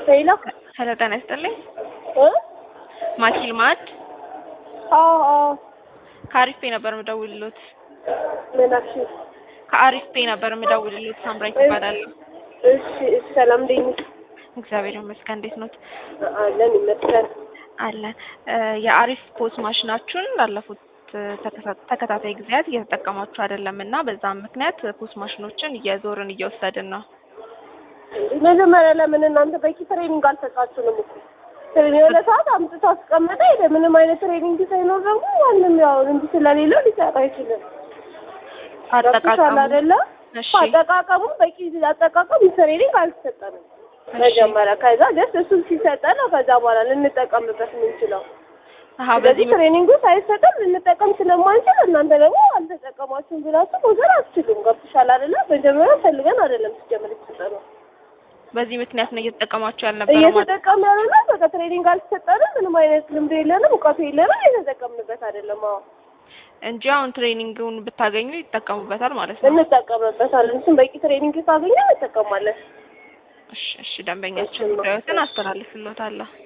ሌላ ሄሎ ጤና ይስጥልኝ። እ ማኪል ማድ አዎ አዎ ከአሪፍ ፔ ነበር የምደውልሎት። ምን አልሽኝ? ከአሪፍ ፔ ነበር የምደውልሎት። ሳምራዊት እባላለሁ። እሺ እሺ፣ ሰላም እንዴት ነሽ? እግዚአብሔር ይመስገን። እንዴት ኖት? አለን ይመስገን። አለን። የአሪፍ ፖስ ማሽናችሁን ላለፉት ተከታ- ተከታታይ ጊዜያት እየተጠቀማችሁ አይደለም እና በዛም ምክንያት ፖስ ማሽኖችን እየዞርን እየወሰድን ነው። እንዴ መጀመሪያ ለምን እናንተ በቂ ትሬኒንግ አልሰጣችሁንም እኮ ትሬኒንግ የሆነ ሰዓት አምጥቶ አስቀመጠ ሄደ። ምንም አይነት ትሬኒንግ ሳይኖር ደግሞ ማንም ያው እንዲህ ስለሌለው ሊሰራ አይችልም። ገብቶሻል አጠቃቀሙ አይደለ? እሺ አጠቃቀሙ በቂ አጠቃቀም ትሬኒንግ አልተሰጠንም መጀመሪያ። ከዛ ጀስት እሱን ሲሰጠን ነው ከዛ በኋላ ልንጠቀምበት የምንችለው። አሀ ስለዚህ በዚህ ትሬኒንጉ ሳይሰጠን ልንጠቀም ስለማንችል እናንተ ደግሞ አልተጠቀማችሁም ብላችሁ መውሰድ አትችሉም። ገብቶሻል አይደለ? መጀመሪያ ፈልገን አይደለም ሲጀምር የተሰጠነው በዚህ ምክንያት ነው እየተጠቀማችሁ ያልነበረው ማለት እየተጠቀም ያለ ነው። በቃ ትሬኒንግ አልተሰጠንም። ምንም አይነት ልምድ የለንም፣ እውቀቱ የለንም። እየተጠቀምንበት አይደለም። አዎ እንጂ አሁን ትሬኒንግን ብታገኙ ይጠቀሙበታል ማለት ነው። እንጠቀምበታለን። እሱም በቂ ትሬኒንግ ካገኘ እንጠቀማለን። እሺ እሺ፣ ደንበኛችን ጉዳዮትን አስተላልፍሎታለሁ።